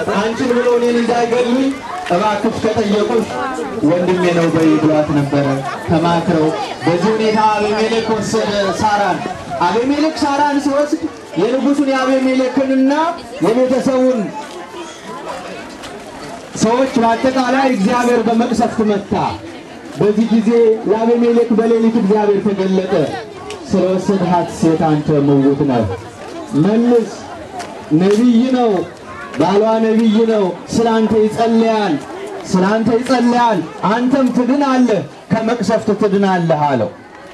አንቺን ብሎ እኔን እንዳይገሉኝ እባክሽ ከጠየቁሽ ወንድሜ ነው በይ ብሏት ነበረ። ተማክረው በዚህ ሁኔታ አቤሜሌክ ወሰደ ሳራን። አቤሜሌክ ሳራን ሲወስድ የንጉሱን የአቤሜሌክንና የቤተሰቡን ሰዎች በአጠቃላይ እግዚአብሔር በመቅሰፍት መታ። በዚህ ጊዜ ለአቤሜሌክ በሌሊት እግዚአብሔር ተገለጠ። ስለወሰድሃት ሴት አንተ ምውት ነህ፣ መልስ። ነቢይ ነው፣ ባሏ ነቢይ ነው። ስላንተ ይጸልያል፣ ስላንተ ይጸልያል። አንተም ትድናለህ፣ ከመቅሰፍት ትድናለህ አለው።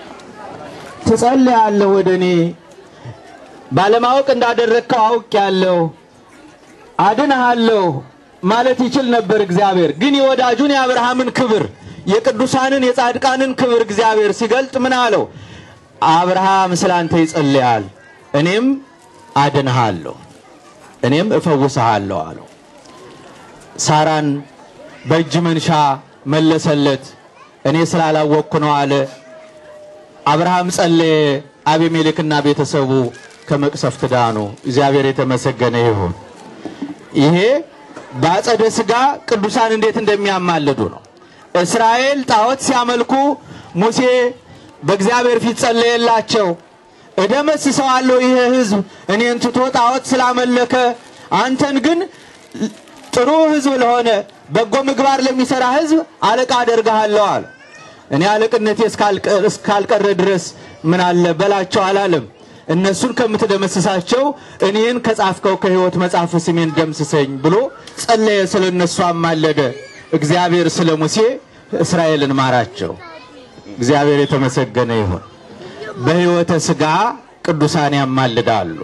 ትጸልያለህ ወደ እኔ ባለማወቅ እንዳደረግከው አውቄአለሁ፣ አድንሃለሁ ማለት ይችል ነበር እግዚአብሔር። ግን የወዳጁን የአብርሃምን ክብር የቅዱሳንን የጻድቃንን ክብር እግዚአብሔር ሲገልጥ ምን አለው? አብርሃም ስላንተ ይጸልያል፣ እኔም አድንሃለሁ፣ እኔም እፈውስሃለሁ አለው። ሳራን በእጅ መንሻ መለሰለት። እኔ ስላላወቅኩ ነው አለ። አብርሃም ጸለየ። አቤሜሌክና ቤተሰቡ ከመቅሰፍት ዳኑ። እግዚአብሔር የተመሰገነ ይሁን። ይሄ በአጸደ ሥጋ ቅዱሳን እንዴት እንደሚያማልዱ ነው። እስራኤል ጣዖት ሲያመልኩ ሙሴ በእግዚአብሔር ፊት ጸለየላቸው። እደመስሰዋለሁ ይህ ሕዝብ እኔን ትቶ ጣዖት ስላመለከ፣ አንተን ግን ጥሩ ሕዝብ ለሆነ በጎ ምግባር ለሚሰራ ሕዝብ አለቃ አደርግሃለሁ አለ። እኔ አለቅነቴ እስካልቀረ ድረስ ምን አለ በላቸው አላለም። እነሱን ከምትደመስሳቸው እኔን ከጻፍከው ከሕይወት መጽሐፍ ስሜን ደምስሰኝ ብሎ ጸለየ። ስለ እነሱ አማለደ። እግዚአብሔር ስለ ሙሴ እስራኤልን ማራቸው። እግዚአብሔር የተመሰገነ ይሁን። በሕይወተ ሥጋ ቅዱሳን ያማልዳሉ።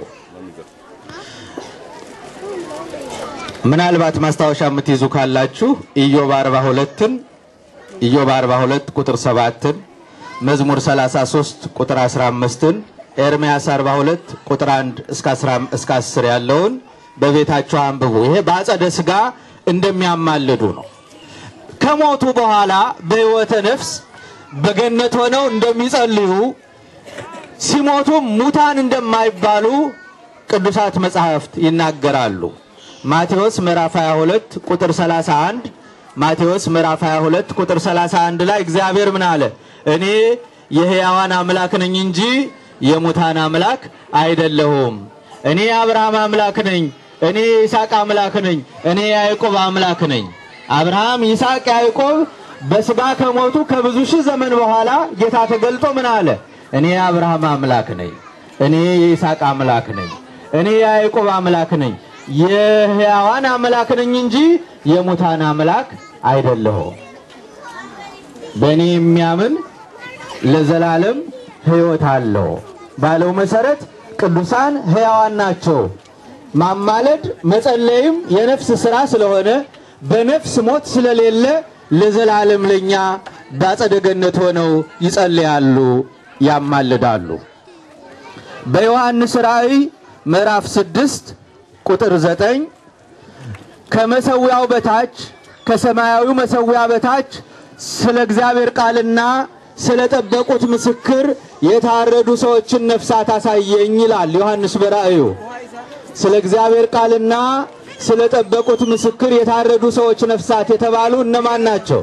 ምናልባት ማስታወሻ የምትይዙ ካላችሁ ኢዮብ 42ን ኢዮብ 42 ቁጥር 7ን መዝሙር 33 ቁጥር 15ን ኤርምያስ 42 ቁጥር 1 እስከ 10 ያለውን በቤታቸው አንብቡ። ይሄ በአጸደ ሥጋ እንደሚያማልዱ ነው። ከሞቱ በኋላ በሕይወተ ነፍስ በገነት ሆነው እንደሚጸልዩ ሲሞቱም ሙታን እንደማይባሉ ቅዱሳት መጻሕፍት ይናገራሉ። ማቴዎስ ምዕራፍ 22 ቁጥር 31 ማቴዎስ ምዕራፍ 22 ቁጥር 31 ላይ እግዚአብሔር ምን አለ? እኔ የሕያዋን አምላክ ነኝ እንጂ የሙታን አምላክ አይደለሁም። እኔ የአብርሃም አምላክ ነኝ፣ እኔ የይስሐቅ አምላክ ነኝ፣ እኔ የያዕቆብ አምላክ ነኝ። አብርሃም፣ ይስሐቅ፣ ያዕቆብ በሥጋ ከሞቱ ከብዙ ሺህ ዘመን በኋላ ጌታ ተገልጦ ምን አለ? እኔ የአብርሃም አምላክ ነኝ፣ እኔ የይስሐቅ አምላክ ነኝ፣ እኔ የያዕቆብ አምላክ ነኝ፣ የሕያዋን አምላክ ነኝ እንጂ የሙታን አምላክ አይደለሁም። በእኔ የሚያምን ለዘላለም ሕይወት አለው ባለው መሰረት ቅዱሳን ሕያዋን ናቸው። ማማለድ መጸለይም የነፍስ ሥራ ስለሆነ በነፍስ ሞት ስለሌለ ለዘላለም ለኛ በአጸደ ገነት ሆነው ይጸልያሉ፣ ያማልዳሉ። በዮሐንስ ራእይ ምዕራፍ ስድስት ቁጥር ዘጠኝ ከመሰዊያው በታች ከሰማያዊው መሰዊያ በታች ስለ እግዚአብሔር ቃልና ስለ ጠበቁት ምስክር የታረዱ ሰዎችን ነፍሳት አሳየኝ ይላል ዮሐንስ በራእዩ። ስለ እግዚአብሔር ቃልና ስለ ጠበቁት ምስክር የታረዱ ሰዎች ነፍሳት የተባሉ እነማን ናቸው?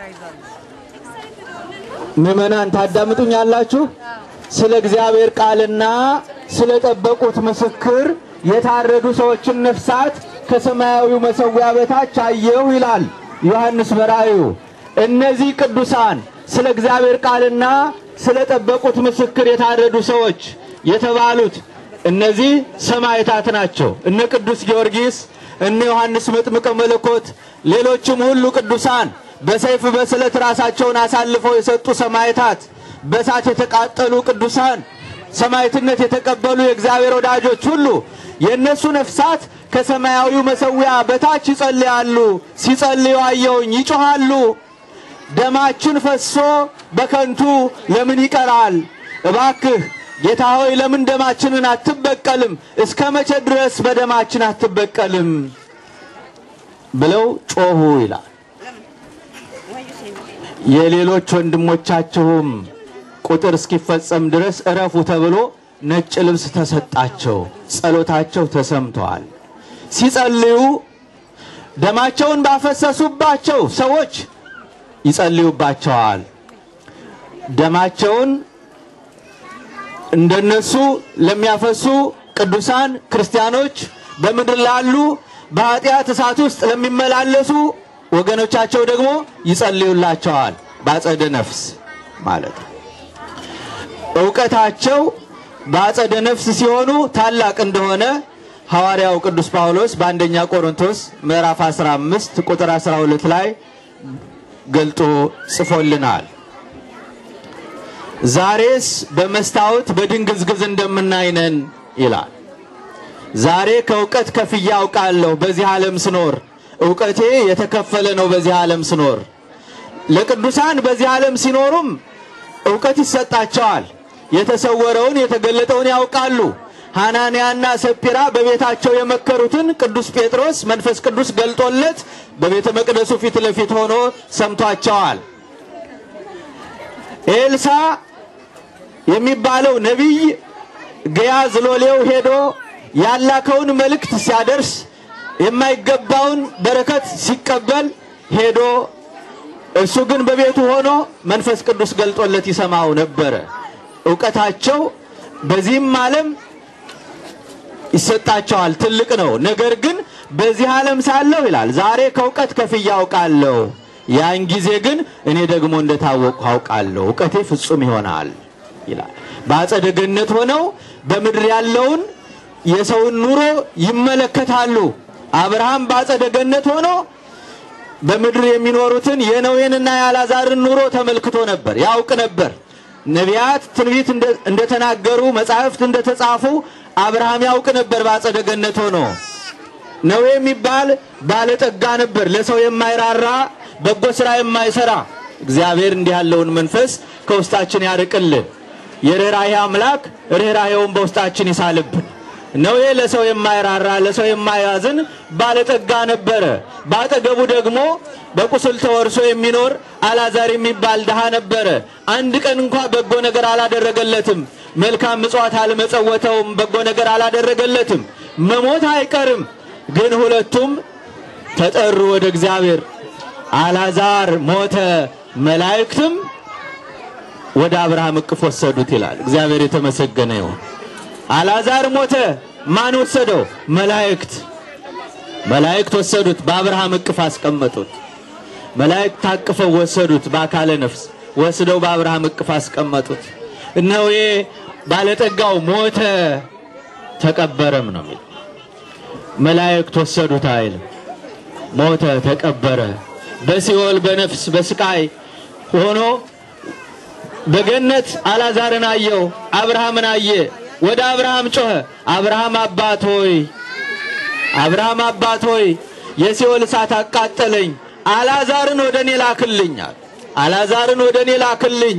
ምዕመናን ታዳምጡኛላችሁ? ስለ እግዚአብሔር ቃልና ስለ ጠበቁት ምስክር የታረዱ ሰዎችን ነፍሳት ከሰማያዊው መሰዊያ በታች አየሁ ይላል ዮሐንስ በራእዩ። እነዚህ ቅዱሳን ስለ እግዚአብሔር ቃልና ስለ ጠበቁት ምስክር የታረዱ ሰዎች የተባሉት እነዚህ ሰማዕታት ናቸው። እነ ቅዱስ ጊዮርጊስ፣ እነ ዮሐንስ መጥምቀ መለኮት፣ ሌሎችም ሁሉ ቅዱሳን በሰይፍ በስለት ራሳቸውን አሳልፈው የሰጡ ሰማዕታት፣ በእሳት የተቃጠሉ ቅዱሳን፣ ሰማዕትነት የተቀበሉ የእግዚአብሔር ወዳጆች ሁሉ የእነሱ ነፍሳት ከሰማያዊው መሰዊያ በታች ይጸልያሉ። ሲጸልዩ አየሁኝ፣ ይጮኻሉ። ደማችን ፈሶ በከንቱ ለምን ይቀራል? እባክህ ጌታ ሆይ ለምን ደማችንን አትበቀልም? እስከ መቼ ድረስ በደማችን አትበቀልም? ብለው ጮኹ ይላል። የሌሎች ወንድሞቻችሁም ቁጥር እስኪፈጸም ድረስ እረፉ ተብሎ ነጭ ልብስ ተሰጣቸው። ጸሎታቸው ተሰምተዋል። ሲጸልዩ ደማቸውን ባፈሰሱባቸው ሰዎች ይጸልዩባቸዋል። ደማቸውን እንደነሱ ለሚያፈሱ ቅዱሳን ክርስቲያኖች በምድር ላሉ በኃጢአት እሳት ውስጥ ለሚመላለሱ ወገኖቻቸው ደግሞ ይጸልዩላቸዋል። በአጸደ ነፍስ ማለት ነው። እውቀታቸው በአጸደ ነፍስ ሲሆኑ ታላቅ እንደሆነ ሐዋርያው ቅዱስ ጳውሎስ በአንደኛ ቆሮንቶስ ምዕራፍ 15 ቁጥር 12 ላይ ገልጦ ጽፎልናል። ዛሬስ በመስታወት በድንግዝግዝ እንደምናይነን ይላል። ዛሬ ከእውቀት ከፍዬ አውቃለሁ። በዚህ ዓለም ስኖር እውቀቴ የተከፈለ ነው። በዚህ ዓለም ስኖር ለቅዱሳን በዚህ ዓለም ሲኖሩም እውቀት ይሰጣቸዋል። የተሰወረውን የተገለጠውን ያውቃሉ። ሐናንያና ሰጲራ በቤታቸው የመከሩትን ቅዱስ ጴጥሮስ መንፈስ ቅዱስ ገልጦለት በቤተ መቅደሱ ፊት ለፊት ሆኖ ሰምቷቸዋል። ኤልሳ የሚባለው ነቢይ ገያዝ ሎሌው ሄዶ ያላከውን መልእክት ሲያደርስ የማይገባውን በረከት ሲቀበል ሄዶ እሱ ግን በቤቱ ሆኖ መንፈስ ቅዱስ ገልጦለት ይሰማው ነበረ። እውቀታቸው በዚህም ዓለም ይሰጣቸዋል፣ ትልቅ ነው። ነገር ግን በዚህ ዓለም ሳለሁ ይላል ዛሬ ከእውቀት ከፍዬ አውቃለሁ፣ ያን ጊዜ ግን እኔ ደግሞ እንደታወቅሁ አውቃለሁ፣ እውቀቴ ፍጹም ይሆናል ይላል። በአጸደ ገነት ሆነው በምድር ያለውን የሰውን ኑሮ ይመለከታሉ። አብርሃም በአጸደ ገነት ሆኖ በምድር የሚኖሩትን የነዌንና የአልዓዛርን ኑሮ ተመልክቶ ነበር፣ ያውቅ ነበር። ነቢያት ትንቢት እንደተናገሩ መጻሕፍት እንደተጻፉ አብርሃም ያውቅ ነበር። በአጸደ ገነት ሆኖ ነዌ የሚባል ባለጠጋ ነበር፣ ለሰው የማይራራ በጎ ስራ የማይሰራ። እግዚአብሔር እንዲህ ያለውን መንፈስ ከውስጣችን ያርቅልን። የርኅራኄ አምላክ ርኅራኄውን በውስጣችን ይሳልብን። ነዌ ለሰው የማይራራ ለሰው የማያዝን ባለጠጋ ነበረ። በአጠገቡ ደግሞ በቁስል ተወርሶ የሚኖር አልዓዛር የሚባል ድሃ ነበረ። አንድ ቀን እንኳ በጎ ነገር አላደረገለትም። መልካም ምጽዋት አልመጸወተውም። በጎ ነገር አላደረገለትም። መሞት አይቀርም። ግን ሁለቱም ተጠሩ ወደ እግዚአብሔር። አልዓዛር ሞተ፣ መላእክትም ወደ አብርሃም እቅፍ ወሰዱት ይላል። እግዚአብሔር የተመሰገነ ይሁን። አልዓዛር ሞተ። ማን ወሰደው? መላእክት። መላእክት ወሰዱት፣ በአብርሃም እቅፍ አስቀመጡት። መላእክት ታቅፈው ወሰዱት፣ በአካለ ነፍስ ወስደው በአብርሃም እቅፍ አስቀመጡት። እነሆ ባለጠጋው ሞተ ተቀበረም ነው የሚል መላእክት ወሰዱት አይልም። ሞተ ተቀበረ። በሲኦል በነፍስ በስቃይ ሆኖ በገነት አልዓዛርን አየው፣ አብርሃምን አየ። ወደ አብርሃም ጮኸ። አብርሃም አባት ሆይ አብርሃም አባት ሆይ የሲኦል እሳት አቃጠለኝ፣ አልዓዛርን ወደ እኔ ላክልኝ አለ። አልዓዛርን ወደ እኔ ላክልኝ፣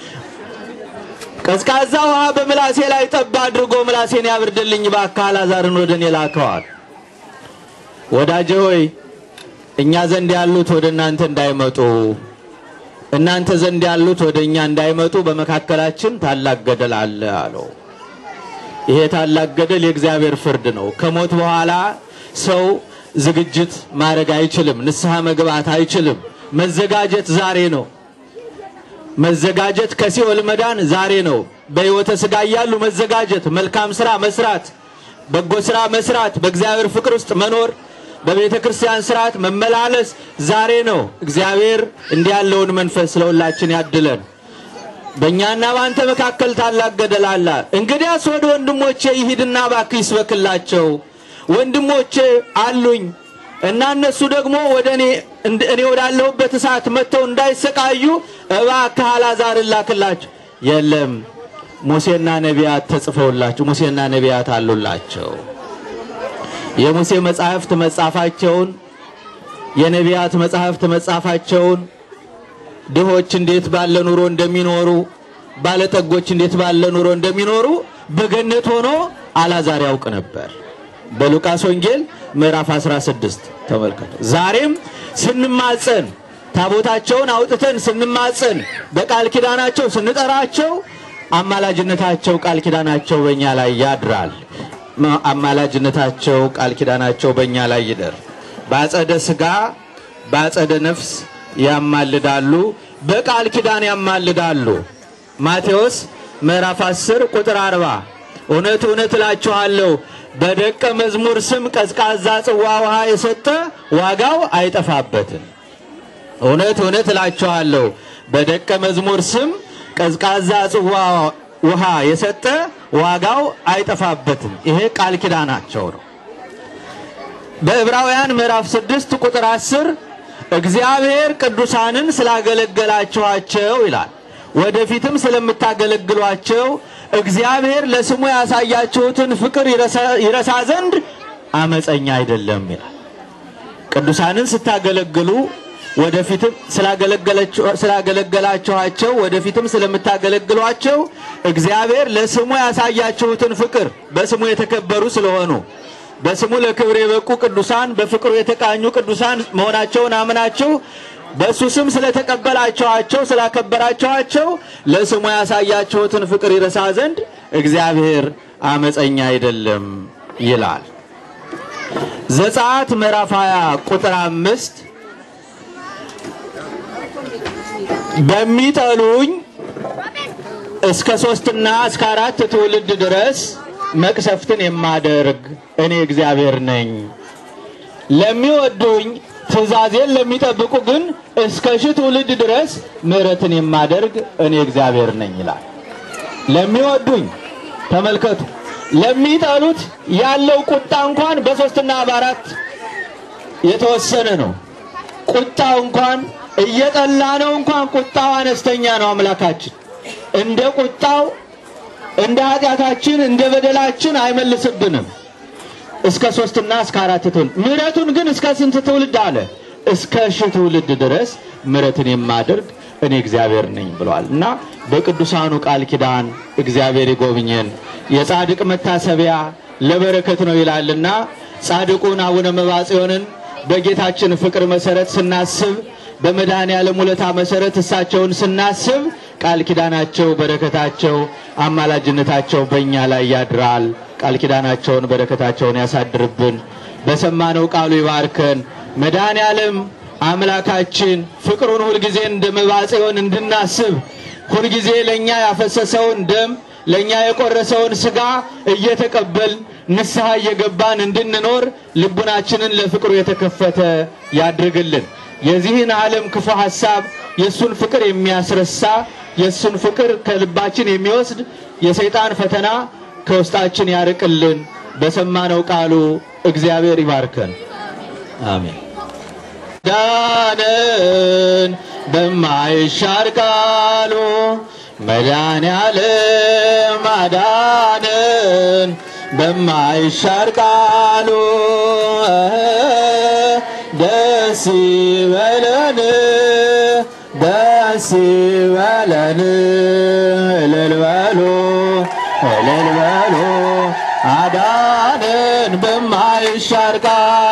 ቀዝቃዛ ውሃ በምላሴ ላይ ጠብ አድርጎ ምላሴን ያብርድልኝ፣ እባክህ አልዓዛርን ወደ እኔ ላከዋል። ወዳጄ ሆይ እኛ ዘንድ ያሉት ወደ እናንተ እንዳይመጡ እናንተ ዘንድ ያሉት ወደ እኛ እንዳይመጡ በመካከላችን ታላቅ ገደል አለ አለው። ይሄ ታላቅ ገደል የእግዚአብሔር ፍርድ ነው። ከሞት በኋላ ሰው ዝግጅት ማድረግ አይችልም። ንስሐ መግባት አይችልም። መዘጋጀት ዛሬ ነው። መዘጋጀት ከሲኦል መዳን ዛሬ ነው። በሕይወተ ሥጋ እያሉ መዘጋጀት፣ መልካም ስራ መስራት፣ በጎ ስራ መስራት፣ በእግዚአብሔር ፍቅር ውስጥ መኖር በቤተ ክርስቲያን ስርዓት መመላለስ ዛሬ ነው። እግዚአብሔር እንዲህ ያለውን መንፈስ ለሁላችን ያድለን። በእኛና በአንተ መካከል ታላቅ ገደል አለ። እንግዲያስ ወደ ወንድሞቼ ይሂድና እባክህ ይስበክላቸው። ወንድሞቼ አሉኝ እና እነሱ ደግሞ ወደ እኔ እኔ ወዳለሁበት እሳት መጥተው እንዳይሰቃዩ እባክህ አልዓዛርን ላክላቸው። የለም ሙሴና ነቢያት ተጽፈውላቸው ሙሴና ነቢያት አሉላቸው። የሙሴ መጻሕፍት መጻፋቸውን የነቢያት መጻሕፍት መጻፋቸውን ድሆች እንዴት ባለ ኑሮ እንደሚኖሩ ባለጠጎች እንዴት ባለ ኑሮ እንደሚኖሩ በገነት ሆኖ አልዓዛር ያውቅ ነበር። በሉቃስ ወንጌል ምዕራፍ 16 ተመልከቱ። ዛሬም ስንማጸን ታቦታቸውን አውጥተን ስንማጸን በቃል ኪዳናቸው ስንጠራቸው አማላጅነታቸው ቃል ኪዳናቸው በእኛ ላይ ያድራል። አማላጅነታቸው ቃል ኪዳናቸው በእኛ ላይ ይደር። በአጸደ ሥጋ በአጸደ ነፍስ ያማልዳሉ፣ በቃል ኪዳን ያማልዳሉ። ማቴዎስ ምዕራፍ 10 ቁጥር 40 እውነት እውነት እላችኋለሁ በደቀ መዝሙር ስም ቀዝቃዛ ጽዋ ውሃ የሰጠ ዋጋው አይጠፋበትም። እውነት እውነት እላችኋለሁ በደቀ መዝሙር ስም ቀዝቃዛ ጽዋ ውሃ የሰጠ ዋጋው አይጠፋበትም። ይሄ ቃል ኪዳናቸው ነው። በዕብራውያን ምዕራፍ 6 ቁጥር 10 እግዚአብሔር ቅዱሳንን ስላገለገላችኋቸው ይላል። ወደፊትም ስለምታገለግሏቸው እግዚአብሔር ለስሙ ያሳያችሁትን ፍቅር ይረሳ ዘንድ አመፀኛ አይደለም ይላል። ቅዱሳንን ስታገለግሉ ወደፊትም ስላገለገላችኋቸው ወደፊትም ስለምታገለግሏቸው እግዚአብሔር ለስሙ ያሳያችሁትን ፍቅር በስሙ የተከበሩ ስለሆኑ በስሙ ለክብር የበቁ ቅዱሳን በፍቅሩ የተቃኙ ቅዱሳን መሆናቸውን አምናችሁ በእሱ ስም ስለተቀበላችኋቸው ስላከበራችኋቸው ለስሙ ያሳያችሁትን ፍቅር ይረሳ ዘንድ እግዚአብሔር አመፀኛ አይደለም ይላል። ዘጸአት ምዕራፍ 20 ቁጥር አምስት በሚጠሉኝ እስከ ሶስትና እስከ አራት ትውልድ ድረስ መቅሰፍትን የማደርግ እኔ እግዚአብሔር ነኝ። ለሚወዱኝ ትእዛዜን ለሚጠብቁ ግን እስከ ሺህ ትውልድ ድረስ ምሕረትን የማደርግ እኔ እግዚአብሔር ነኝ ይላል። ለሚወዱኝ ተመልከቱ። ለሚጠሉት ያለው ቁጣ እንኳን በሶስትና በአራት የተወሰነ ነው። ቁጣው እንኳን እየጠላ ነው እንኳን ቁጣው አነስተኛ ነው። አምላካችን እንደ ቁጣው እንደ ኃጢአታችን እንደ በደላችን አይመልስብንም። እስከ ሶስትና እስከ አራት ትውልድ ምሕረቱን ግን እስከ ስንት ትውልድ አለ? እስከ ሺህ ትውልድ ድረስ ምሕረትን የማደርግ እኔ እግዚአብሔር ነኝ ብሏል እና በቅዱሳኑ ቃል ኪዳን እግዚአብሔር ይጎብኘን። የጻድቅ መታሰቢያ ለበረከት ነው ይላልና ጻድቁን አቡነ መባጽዮንን በጌታችን ፍቅር መሰረት ስናስብ በመድኃኔ ዓለም ውለታ መሰረት እሳቸውን ስናስብ ቃል ኪዳናቸው በረከታቸው አማላጅነታቸው በእኛ ላይ ያድራል። ቃል ኪዳናቸውን በረከታቸውን ያሳድርብን። በሰማነው ቃሉ ይባርከን። መድኃኔ ዓለም አምላካችን ፍቅሩን ሁልጊዜ እንደ መባጽዮን እንድናስብ ሁልጊዜ ለእኛ ያፈሰሰውን ደም ለእኛ የቆረሰውን ስጋ እየተቀበልን ንስሐ እየገባን እንድንኖር ልቡናችንን ለፍቅሩ የተከፈተ ያድርግልን። የዚህን ዓለም ክፉ ሐሳብ የእሱን ፍቅር የሚያስረሳ የእሱን ፍቅር ከልባችን የሚወስድ የሰይጣን ፈተና ከውስጣችን ያርቅልን። በሰማነው ቃሉ እግዚአብሔር ይባርከን። አሜን። ዳንን በማይሻር ቃሉ መድኃኔ ዓለም አዳነን በማይሻር ቃሉ ደስ ይበለን ደስ ይበለን እልል በሉ እልል በሉ አዳነን በማይሻር ቃሉ